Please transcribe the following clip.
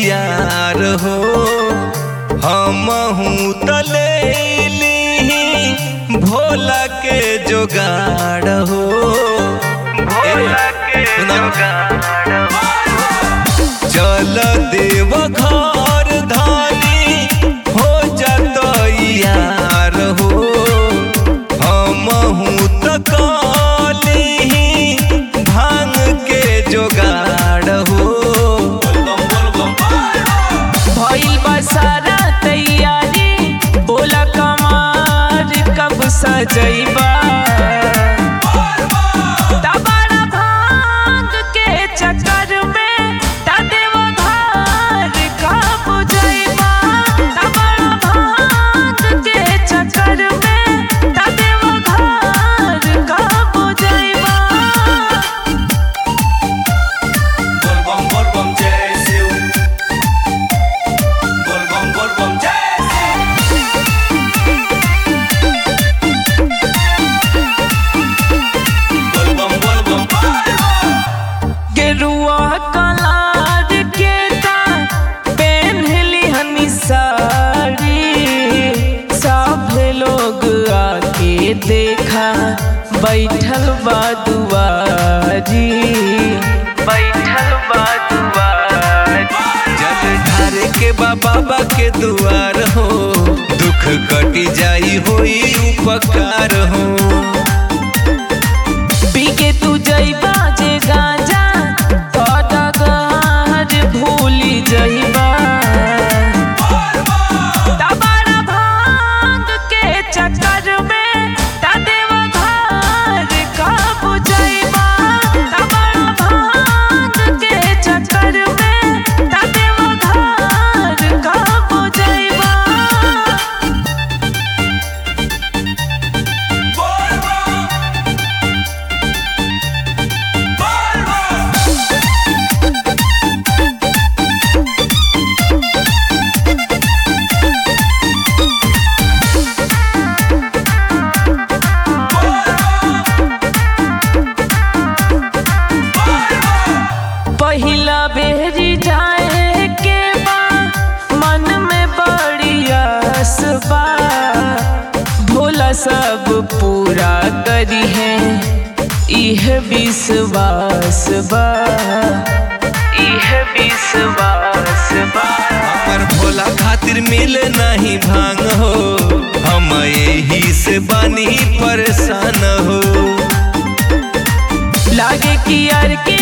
यार हो हमहू तलेली भोला के जोगाड़ हो भोला के चल देव घर धानी हो जत यार हो हमहू त काली भांग के जोगाड़ हो भइल बा सारा तैयारी बोला कमार कब सजैबा तबारा भांग के चक्कर में तदेव घर कब जइबा तबारा भांग के चक्कर में तदेव घर कब जइबा Volvam, volvam, Jessiu. Volvam, volvam, Jessiu. Volvam, volvam, गेरुआ कलार के ता पेन्हली हनी साड़ी सब लोग आके देखा बैठल बा दुआरी बैठल बा दुआरी जल ढारे के बा बाबा के दुआर हो दुख कटी जाई होई उपकार हो बिके तू जइबा जे गांजा तोरा घर भूली जइबा तबारा भांग के चक्कर में तदेव घर कब जइबा तबारा भांग के चक्कर में तदेव घर कब जइबा पहिला बेरी जाए के बा मन में बड़ी आस बा भोला सब पूरा करी है इह विश्वास बा इह विश्वास बा पर भोला खातिर मिले नहीं भांग हो हम यही से बानी परेशान हो लागे कि यार के